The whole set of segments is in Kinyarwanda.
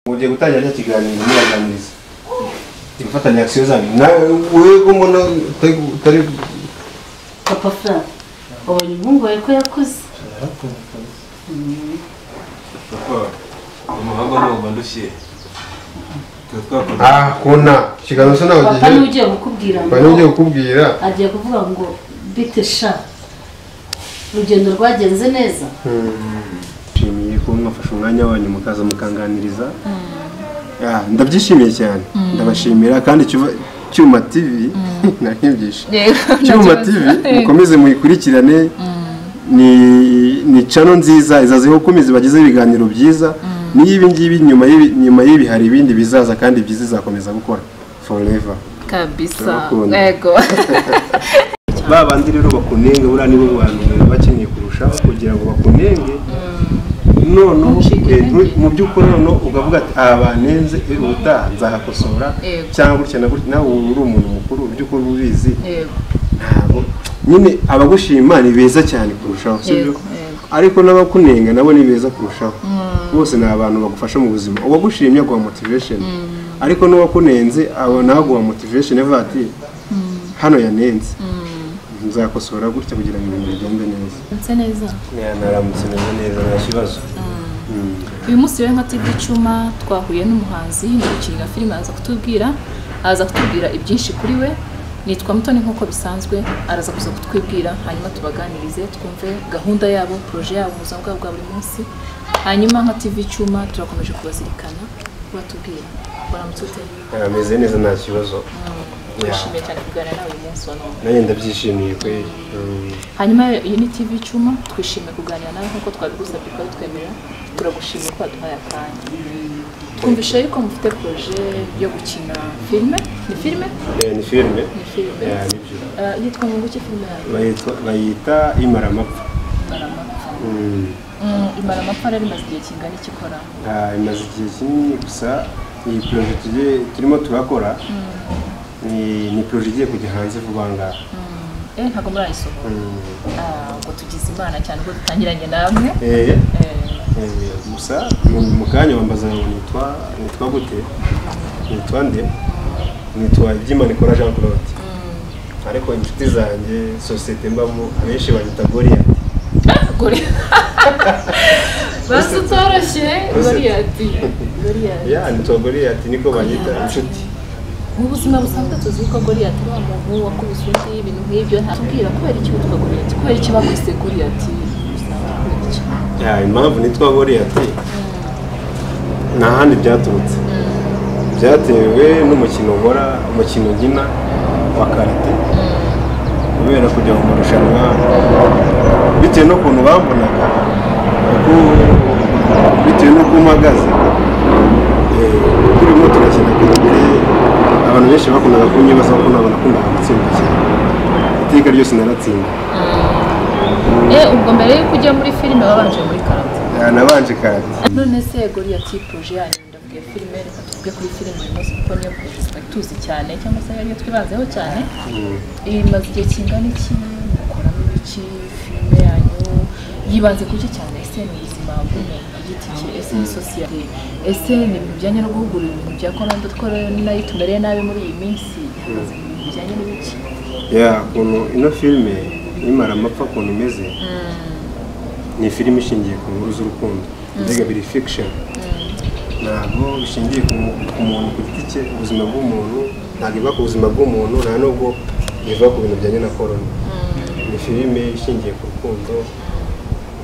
mugiye gutangira cya kiganiro muraganiriza gufatanya akisiyo zanyu nawe wego mbona utari utari papa frank ubonye umuhungu wawe ko yakuze papa umuhanga ntabwo ndushye tuba twakoze ah kona ikiganiro usa nawe papa niwe ugiye ugiye kukubwira papa niwe ugiye ngo kukubwira agiye kuvuga ngo bite sha urugendo rwagenze neza nshimiye ko mwafashe umwanya wanyu mukaza mukanganiriza Ah, ndabyishimiye cyane ndabashimira kandi Cyuba- cyuma tivi nakibyishimiye cyuma TV mukomeze muyikurikirane ni ni cano nziza izazeho komeza bagezeho ibiganiro byiza n'iyo ibi ngibi nyuma y'ibi- nyuma y'ibi hari ibindi bizaza kandi byiza izakomeza gukora forever kabisa Turakunda. yego ba bandi rero bakunenge buriya nibo bantu baba bakeneye kurushaho kugira ngo bakunenge noneho Ntucike eh, ntu- intege. mu by'ukuri noneho ukavuga ati aha banenze eh, ubutaha nzahakosora Yego. cyangwa gutya na gutya nawe uba uri umuntu mukuru by'ukuri ubizi yego ntabwo nyine abagushima ni beza cyane kurushaho sibyo yego yego ariko n'abakunenga nabo ni beza kurushaho bose ni abantu bagufasha mu buzima uwagushimye aguha motivation ariko n'uwakunenze abo nawe aguha motivation avuga ati hano yanenze nzakosora gutya kugira ngo ibintu bigende neza nse neza naramutse neza neza nta kibazo uyu munsi rero nka TV Cuma twahuye n'umuhanzi umukinnyi na filime araza kutubwira araza kutubwira ibyinshi kuri we nitwa Mutoni nk'uko bisanzwe araza kuza kutwibwira hanyuma tubaganirize twumve gahunda yabo proje yabo mu buzima bwabo bwa buri munsi hanyuma nka TV Cuma turakomeje kubazirikana batubwira baramutse uteye ameze neza nta kibazo turashimiye cyane kuganira nawe uyu munsi wa none nanjye ndabyishimiye kweri Mm. hanyuma iyi ni tv icuma twishimiye kuganira nawe nk'uko twabigusabye twabitwemerera turagushimiye ko waduhaye akanya twumvishe yuko mufite proje yo gukina filime ni filime Eh, ni filime ni filime Yeah, nibyo. Eh, yitwa mu iki filime yawe Bayitwa- bayita imara amapfa imara amapfa Mm. Mm, imara amapfa rero imaze igihe kingana iki ikora Ah, imaze igihe kinini gusa iyi poroje tugiye turimo turakora ni ni poroje igiye kujya hanze vuba ngaha eh ntabwo muri ayisoko Mm. Ah, ngo tugize imana cyane ubwo dutangiranye namwe Eh, Eh, eh, gusa mu- mu kanya wambaza ngo nitwa nitwa gute nitwa nde nitwa ibyimana ikora jean claude ariko inshuti zanjye sosiyete mbamo abenshi banyita goriyati gore basi utoroshye goriyati goriyati ya nitwa goriyati niko banyita inshuti mu buzima busanzwe tuzi ko goriyati ari umuntu wakubise undi ibintu nk'ibyo ntatubwira kubera iki witwa goriyati kubera iki bakubise goriyati Ya, impamvu nitwa goriyati nta handi byaturutse byatewe n'umukino nkora umukino nkina wa karate kubera kujya mu marushanwa bitewe n'ukuntu bambonaga uku- bitewe n'uko mpagaze eh, turimo turakina karate abantu benshi bakundaga kunyibaza ko ntabwo nakundaga gutsinda cyane iteka ryose naratsinda e ubwo mbere yuko ujya muri filime wabanje muri karate Ya, nabanje karate none se goriyati poroje yanyu ndabwiye filime reka tuvuge kuri filime uyu munsi kuko niyo poroje twari tuzi cyane cyangwa se ariyo twibanzeho cyane imaze igihe kingana iki mukoramo iki filime yanyu yibanze ku cyo cyane ese ni ubuzima bw'umuntu ku giti cye ese ni sosiyete ese ni ibintu bijyanye no guhugura ibintu bya korona dukora nayo tumereye nabi muri iyi minsi ihagaze mu bintu bijyanye n'ibiki ya ukuntu ino filime nimara amapfa ukuntu imeze ni filime ishingiye ku nkuru z'urukundo mbega biri fiction ntabwo bishingiye ku mu- ku muntu ku giti cye ubuzima bw'umuntu ntabwo iva ku buzima bw'umuntu nta nubwo iva ku bintu bijyanye na korona ni filime ishingiye ku rukundo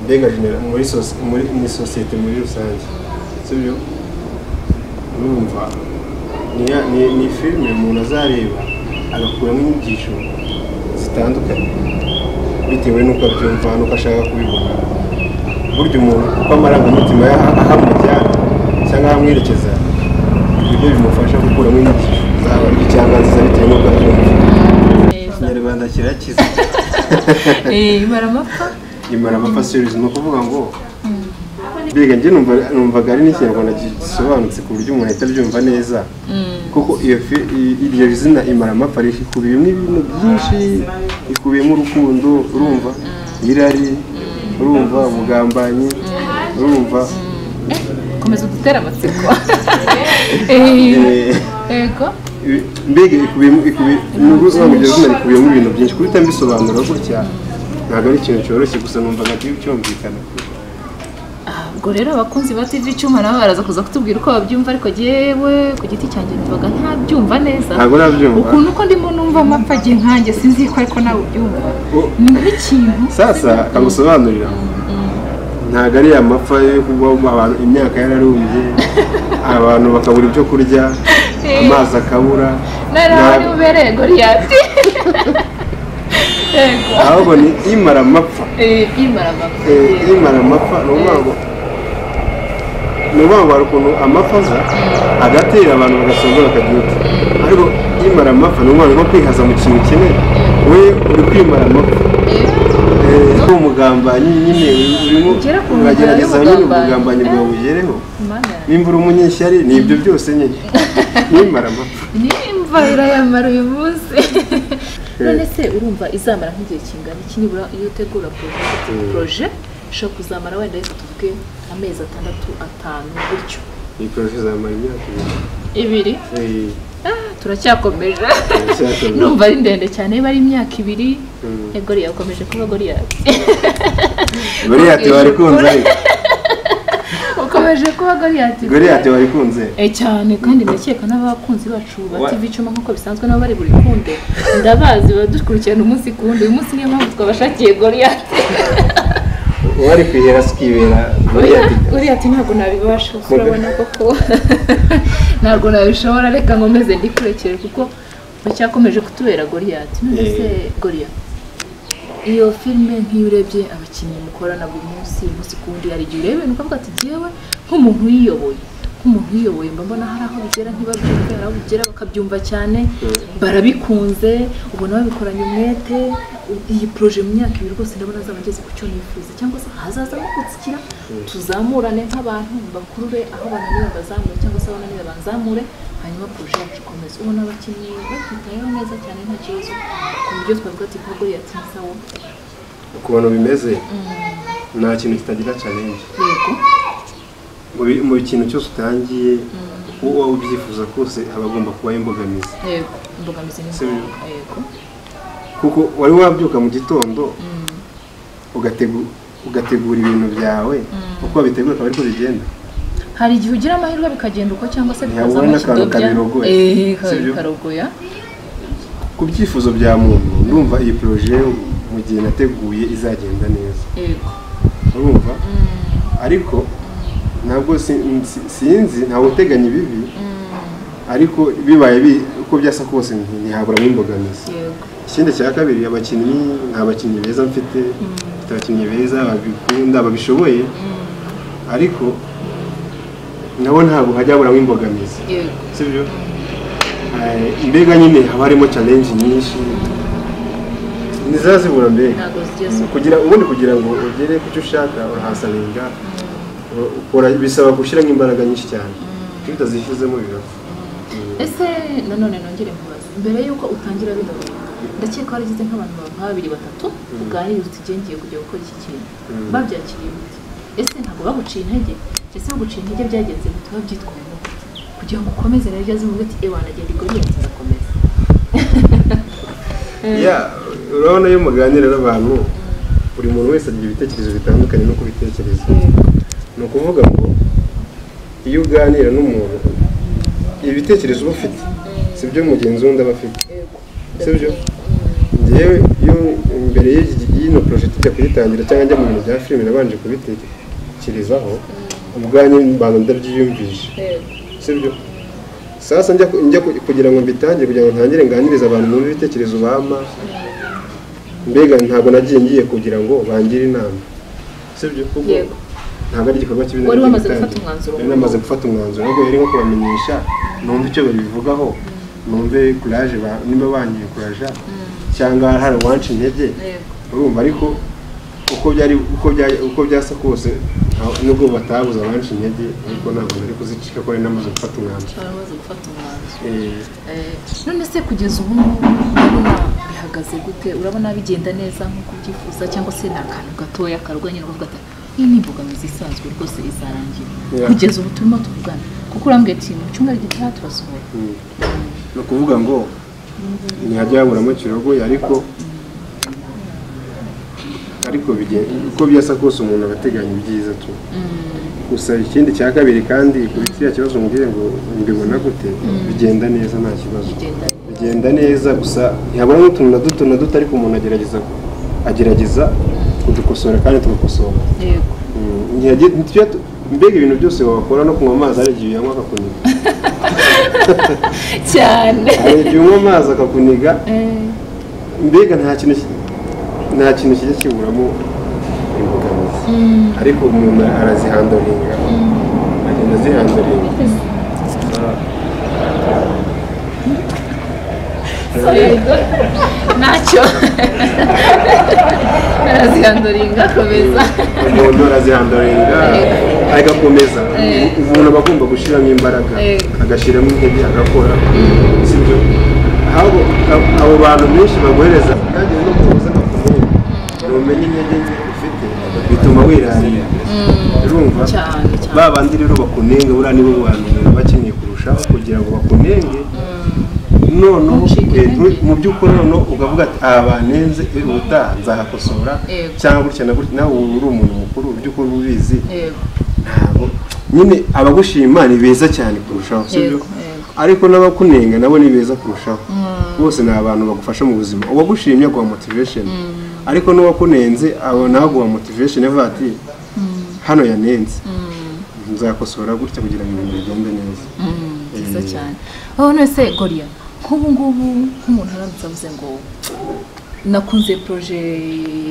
mbega genera muri sosi- muri- ni sosiyete muri rusange sibyo urumva ni, ya- ni, ni filime umuntu azareba agakuramo inyigisho zitandukanye bitewe n'uko abyumva n'uko ashaka kubibona burya umuntu uko amarangamutima y'aha- ahamujyana cyangwa ahamwerekeza ibyo bimufasha gukuramo inyigisho zaba mbi cyangwa nziza bitewe n'uko abyumva ikinyarwanda kirakiza Eh, baramapfa imara amapfa serizi ni ukuvuga ngo mbega njye numva- numvaga ari n'ikinyarwanda gisobanutse ku buryo umuntu ahita abyumva neza kuko iyo fi- i- iryo zina imara amapfa rikubiyemo ibintu byinshi ikubiyemo urukundo urumva irari urumva ubugambanyi urumva komeza udutere amatsiko Eh, yego mbega ikubiyemo ikubiye nubwo uzamenya iryo zina rikubiyemo ibintu byinshi kuba utambisobanura gutya ntabwo ari ikintu cyoroshye gusa numva nka kibi cyumvikana ubwo rero abakunzi ba TV icyuma nabo baraza kuza kutubwira uko babyumva ariko jyewe ku giti cyanjye numvaga ntabyumva neza ntabwo nabyumva ukuntu uko ndimo numva amapfage nkanjye sinzi ko ariko nawe ubyumva O- ni nk'ikintu sasa akagusobanurira ntabwo ari amapfa yo kuba abantu imyaka yararumbye abantu bakabura ibyo kurya amazi akabura narawe ntabwo- ubereye goriyati yego ahubwo ni imara amapfa Eh, imara amapfa Eh, yego. imara amapfa ni ukuvuga ngo ni ukuvuga ngo hari ukuntu amapfa aza agatera abantu bagasonza bakabyuka ariko imara amapfa ni ukuvuga ngo nko kwihaza mu kintu kimwe we uri kwimara amapfa Eh, ni umugambanyi nyine urimo Ugera ku nzira uragerageza nyine y'ubugambanyi. ubugambanyi bwawe bugereho Mana. nimbura umunyeshyari ni ibyo byose nyine nimara amapfa nimba irayamara uyu munsi none se urumva izamara nk'igihe kingana iki nibura iyo utegura porojegiti poroje ushobora kuzamara wenda reka tuvuge amezi atandatu atanu gutyo iyi poroje izamara imyaka ibiri ibiri Ah, turacyakomeje Turacyakomeje. numva ari ndende cyane niba ari imyaka ibiri Mm. ego yakomeje kuba goriyati Eh, goriyati wari kunze ukomeje kuba goriyati goriyati wari kunze Eh, cyane kandi ndakeka n'abakunzi bacu ba Wa- TV Cuma nk'uko bisanzwe nabo bari buri kunde ndabazi badukurikirana umunsi ku wundi uyu munsi niyo mpamvu twabashakiye Goliath uwari kwihera sikibera goriyati Goliath ntabwo nabibasha urabona koko ntabwo nabishobora reka nkomeze ndikurekere kuko bacyakomeje kutubera Goliath none se Eh. Goliath iyo filime nk'iyo urebye abakinnyi mukorana buri munsi umunsi ku wundi hari igihe ureba ibintu ukavuga ati jyewe nk'umuntu wiyoboye nk'umuntu wiyoboye mba mbona hari aho bigera ntibabyumve hari aho bigera bakabyumva cyane barabikunze ubona babikoranye umwete u- iyi poroje mu myaka ibiri rwose ndabona azaba ageze ku cyo nifuza cyangwa se ahazaza nko gutsikira tuzamurane nk'abantu bakurure aho bananiwe bazamure cyangwa se abananiwe banzamure hanyuma poroje yacu ikomeze ubona abakinnyi babyitayeho neza cyane nta kibazo ku buryo twavuga ati ntabwo yatsinze awo ukuntu bimeze nta kintu kitagira challenge yego mu bi- mu kintu cyose utangiye uwo waba ubyifuza kose aba agomba kubaho imbogamizi yego imbogamizi ni Si bibi. yego kuko wari wabyuka mu gitondo ugategu- ugategura ibintu byawe uko wabitegura akaba ariko bigenda hari igihe ugira amahirwe bikagenda uko cyangwa se Ntiyabura bikazamo n'akantu kidobya kabirogoya. Eh, Si byo? karogoya ku byifuzo bya muntu ndumva iyi poroje mu gihe nateguye izagenda neza yego urumva ariko ntabwo si- si- sinzi ntawe uteganya ibibi ariko bibaye bi- uko byasa kose nti- ntihaburamo imbogamizi yego ikindi cya kabiri abakinnyi nta bakinnyi beza mfite mfite abakinnyi beza babikunda babishoboye ariko nabo ntabwo hajya haburamo imbogamizi yego sibyo Eh, mbega nyine haba harimo challenge nyinshi ntizazibura mbega ntabwo zigeze uko kugira ubundi kugira ngo ugere ku cyo ushaka urahasaninga ukora bisaba gushyiramo imbaraga nyinshi cyane iyo utazishyizemo birapfa ese nanone nongere mubaze mbere y'uko utangira bino bintu ndakeka waragize nk'abantu bawe nka babiri batatu uganira uti "Jye ngiye kujya gukora iki kintu Mm. babyakiriye bite ese ntabwo baguciye intege ese baguciye intege byagenze bite babyitwayemo gute kugira ngo ukomeze rero ujye azivuga ati ewa nagenda igoriyati nzakomeza Ya, urabona iyo muganira n'abantu buri muntu wese agira ibitekerezo bitandukanye no kubitekereza ni ukuvuga ngo iyo uganira n'umuntu ibitekerezo uba ufite si byo mugenzi wundi aba afite si byo ngewe iyo mbere y'igi- y'ino porojegiti ijya kuyitangira cyangwa njya mu bintu bya filime nabanje kubitekerezaho ubwanyu mbanza ndabyiyumvisha si byo sasa njya ku- njya ku- kugira ngo mbitangire kugira ngo ntangire nganirize abantu bumve ibitekerezo bampa mbega ntabwo nagiye ngiye kugira ngo bangire inama si byo kuko Yego. ntabwo ari igikorwa kibi Wari wamaze nagiye gufata gutangira. umwanzuro. nari namaze gufata umwanzuro ahubwo rero nko kubamenyesha numve icyo babivugaho numve kuraje ba- nimba bangiye kuraja cyangwa hari uwanca intege Yego. urumva ariko uko byari uko byari uko byasa kose nta- nubwo batabuze abanca intege ariko ntabwo nari kuzicika ko nari namaze gufata umwanzuro cyangwa bamaze gufata umwanzuro Eh, Eh, none se kugeza ubu ngubu urabona bihagaze gute urabona bigenda neza nk'uko ubyifuza cyangwa se ni akantu gatoya karwanya no kuvuga ati iyi ni imbogamizi isanzwe rwose izarangira Yeah. kugeza ubu turimo tuvugana kuko urambwira ati mu cyumweru gitaha turasohora ni ukuvuga ngo ntihajya haburamo kirogo ariko ariko bige- uko byasa kose umuntu abateganya ibyiza tu gusa ikindi cya kabiri kandi kuri kiriya kibazo mbwiye ngo mbibona gute bigenda neza nta kibazo bigenda bigenda neza gusa ntihabonamo utuntu na duto na duto ariko umuntu agerageza agerageza kudukosora kandi tugakosora yego Mm, ntihagire- ntitujya tu- mbega ibintu byose wabakora no kunywa amazi hari igihe uyanywa akakuniga cyane hari igihe unywa amazi akakuniga Eh, mbega nta kintu ki- nta kintu kijya kiburamo imbogamizi ariko umuntu arazihandoringa agenda azihandoringa yego. ntacyo arazihandoringa akomeza umuntu arazihandoringa agakomeza Eh. umuntu aba agomba gushyiramo imbaraga Eh. agashyiramo intege agakora sibyo abo abo bantu benshi baguhereza kandi no kuza bakumenya ntumenye intege nke ufite bituma wirarira urumva cyane, cyane. ba bandi rero bakunenga buriya nibo bantu baba bakeneye kurushaho kugira ngo bakunenge noneho Ntucike eh, ntu- intege. mu by'ukuri noneho ukavuga ati aha banenze eh, ubutaha nzahakosora Yego. cyangwa gutya na gutya nawe ubu uri umuntu mukuru by'ukuri uba ubizi yego ntabwo nyine abagushima ni beza cyane kurushaho sibyo Yego, yego. ariko n'abakunenga nabo ni beza kurushaho bose ni abantu bagufasha mu buzima uwagushimye aguha motivation ariko n'uwakunenze abo nawe aguha motivation avuga ati hano yanenze nzakosora gutya kugira ngo ibintu bigende neza byiza cyane aho nese goriya nk'ubu ngubu nk'umuntu aramutse avuze ngo nakunze poroje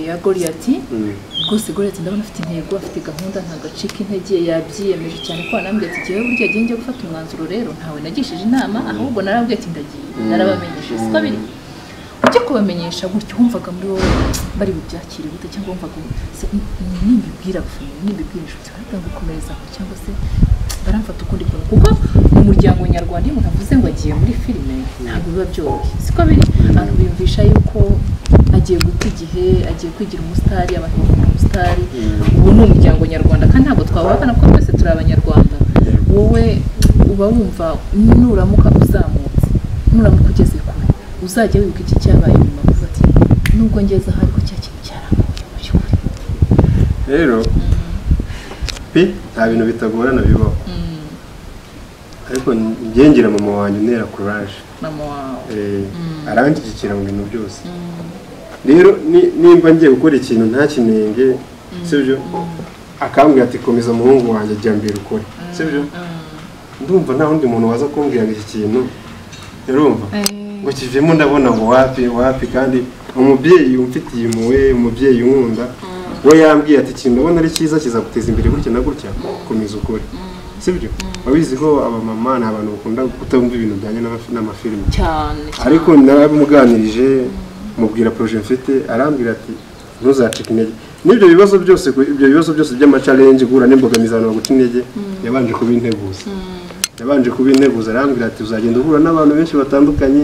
ya goriyati Mm. rwose goriyati ndabona afite intego afite gahunda ntabwo acika intege yabyiyemeje cyane ko wanambwiye ati jyewe burya agiye njya gufata umwanzuro rero ntawe nagishije inama ahubwo narababwiye ati ndagiye narabamenyesheje siko biri ujya kubamenyesha gutya wumvaga muri wowe bari bubyakire gute cyangwa wumvaga se nimbibwira abafana nimbibwira inshuti barabwira ngo komereza aho cyangwa se baramfata ukundi kuntu kuko mu muryango nyarwanda iyo umuntu avuze ngo agiye muri filime ntabwo biba byoroshye siko biri abantu biyumvisha yuko agiye guta igihe agiye kwigira umusitari abantu bakunda umusitari ubu ni umuryango nyarwanda kandi ntabwo twawuhakana kuko twese turi abanyarwanda wowe uba wumva nuramuka uzamutse nuramuka ugeze kure uzajya wibuka iki cyabaye nyuma uvuga ati nubwo ngeze aha ariko cya kintu cyarangoye mu by'ukuri rero pe nta bintu bitagorana bibaho Mm, ariko ngengira mama wanjye untera courage mama wawe Eh, aranshyigikira mu bintu byose rero ni- nimba ngiye gukora ikintu nta kinenge sibyo akambwira ati komeza umuhungu wanjye jya mbere ukore sibyo ndumva nta wundi muntu waza kumbwira ngo iki kintu urumva ngo kivemo ndabona ngo wapi wapi kandi umubyeyi umfitiye impuhwe umubyeyi unkunda we yambwiye ati ikintu ndabona ari cyiza kizaguteza imbere gutya na gutya komeza ukore sibyo wabizi ko abamama ni abantu bakunda kutabumva ibintu bijyanye n'amafi- n'amafilime cyane cyane ariko narabimuganirije mubwira proje mfite arambwira ati ntuzacike intege n'ibyo bibazo byose ibyo bibazo byose by'amacalenje guhura n'imbogamizi abantu baguca intege yabanje kubinteguza yabanje kubinteguza arambwira ati uzagenda uhura n'abantu benshi batandukanye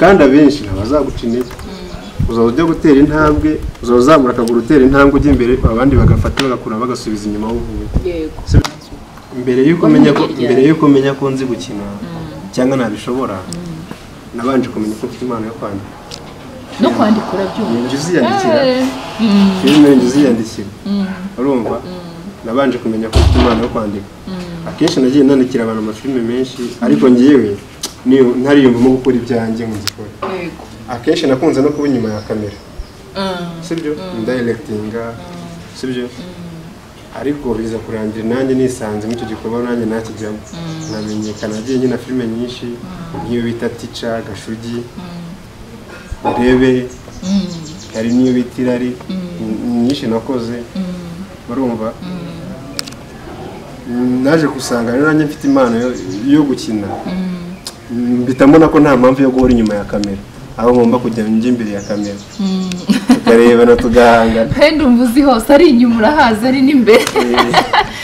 kandi abenshi ntabazaguca intege uzaba ujya gutera intambwe uzaba uzamura akaguru utera intambwe ujya imbere abandi bagafata bagakura bagasubiza inyuma aho uvuye yego mbere y'uko menya ko mbere y'uko menya ko nzi gukina cyangwa nabishobora nabanje kumenya ko mfite impano yo kwandika no kwandika urabyumva njya uziyandikira filime njya uziyandikira urumva nabanje kumenya ko mfite impano yo kwandika akenshi nagiye nandikira abantu amafilime menshi ariko ngewe niyo- ntariyumvamo gukora ibyanjye ngo mbikore yego akenshi nakunze no kuba inyuma ya kamera Mm. sibyo ndayirekitinga sibyo ariko biza kurangira nanjye nisanze muri icyo gikorwa nanjye nakijyamo namenyekana nagiye nyina filime nyinshi nk'iyo bita tica gashugi rebe hari n'iyo bita irari ni nyinshi nakoze barumva naje gusanga rero nanjye mfite impano yo- yo gukina mpita mbona ko nta mpamvu yo guhora inyuma ya kamera aho ngomba kujya njya imbere ya kamera tukarebana tugahangana kandi umva uzi hose ari inyuma urahazi ari n'imbere Eh,